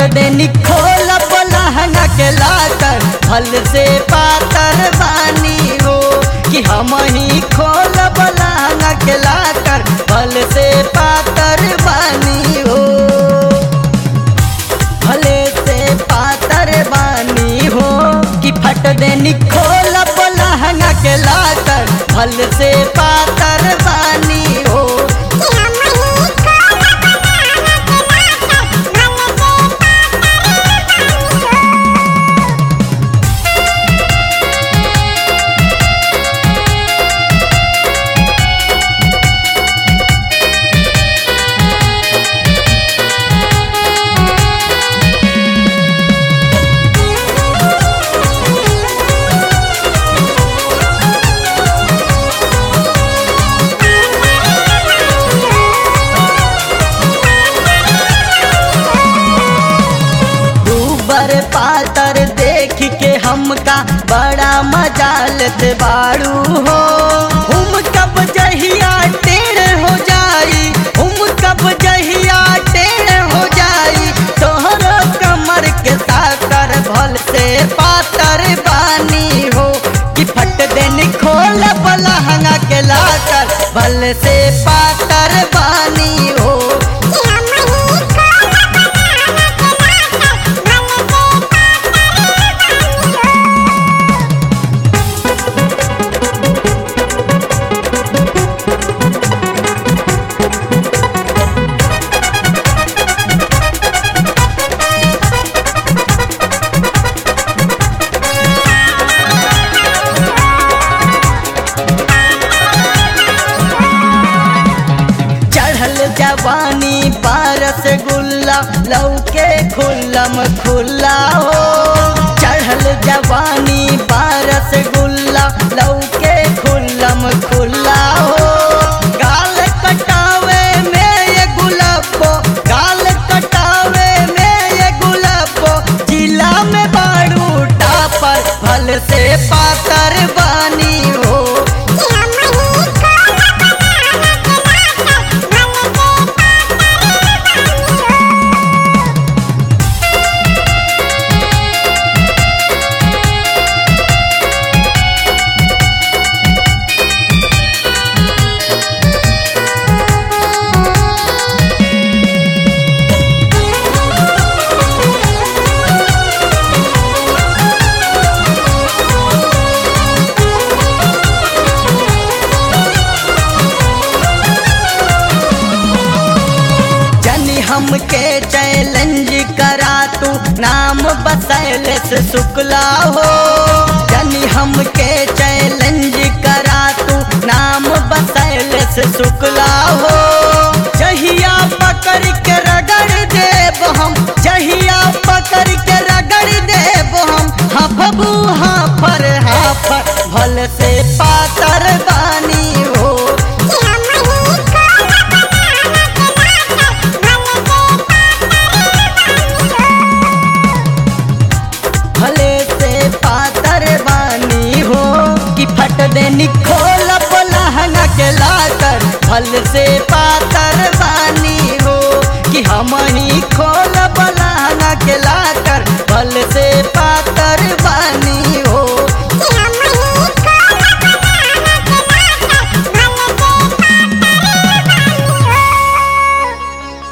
देनी खोल लहंगा के लाकर फल से पातर बानी हो कि हम ही खोल लहंगा के लाकर फल से पातर बानी हो भले से पातर बानी हो कि फट देनी खोल लहंगा के लाकर फल से पातर बानी हो ऊबर पातर देख के हमका बड़ा मजा लेते बाड़ू हो हम कब जहिया टेढ़ हो जाई हम कब जहिया टेढ़ हो जाई तोहरो कमर के साकर भल से पातर बानी हो कि फट देन खोल लहंगा के लाकर भल से पातर बानी हो चढ़ल जवानी पारस गुल्ला लौके खुल्लम खुल्ला हो चढ़ल जवानी पारस गुल्ला लौके खुल्लम खुल्ला हो गाल कटावे में ये गुलाबो गाल कटावे में ये गुलाबो जिला में बाड़ू टापर भल से पातर बानी हो जनी हमके चैलेंज करा तू नाम बसैल से शुक्ला हो जनी हमके चैलेंज करा तू नाम बसैल से शुक्ला हो जहिया पकड़ के रगड़ देव हम जहिया पकड़ के रगड़ देव हम हफबू हाफर हाफर भल से पातर बानी हो भले से पातर बानी हो कि फट देनी खोल लहंगा के लाकर भल से पातर बानी हो कि हम ही खोल लहंगा के लाकर